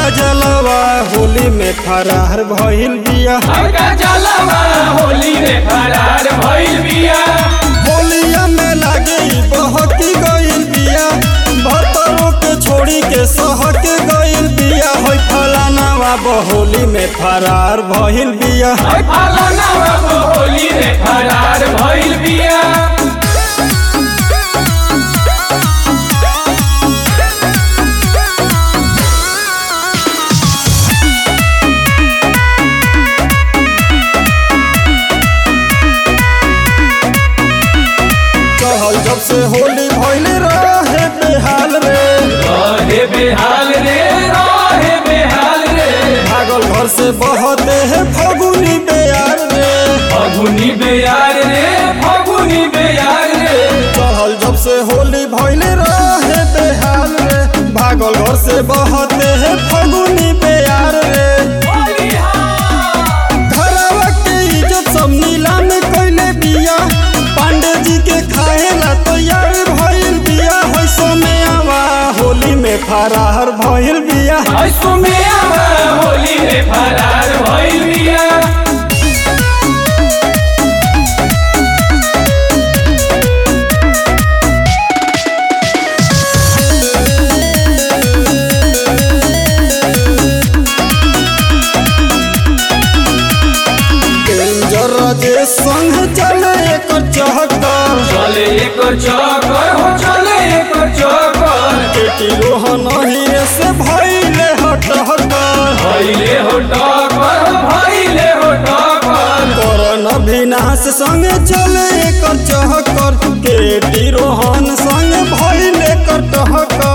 जलवा होली में फरार भइल बिया हल्का जलवा होली में फरार भइल बिया होलिया में लागे इ बहकी गइल बिया भतरो के छोड़ी के सहक गइल बिया होई फलानावा बहोली में फरार भइल बिया फलानावा होली में फरार भइल बिया कहल जब से होली भइल रहे बेहाल रे रहे बेहाल रे रहे बेहाल रे भागल घर से बहते है फगुनी बेयार रे फगुनी बेयार रे फगुनी बेयार रे कहल जब से होली भइल रहे बेहाल रे भागल घर से बहते है फगुनी बेयार रे घरवा के इज्जत सब नीलाम कइले बिया पांडे जी के खाए ला तैयार भइल बिया होई सोमेवा होली में फरार भइल बिया ऐसो में आवा होली में फरार भइल बिया डेंजर जे संग चले एकर चहकर चले एक चक्कर हो चले एक चक्कर बेटी रोहन हीरे से भइले हटहकर भइले हो टक्कर हो भइले हो टक्कर करन अभिनाश संग चले एकर चहकर केटी रोहन संग भइले कटहकर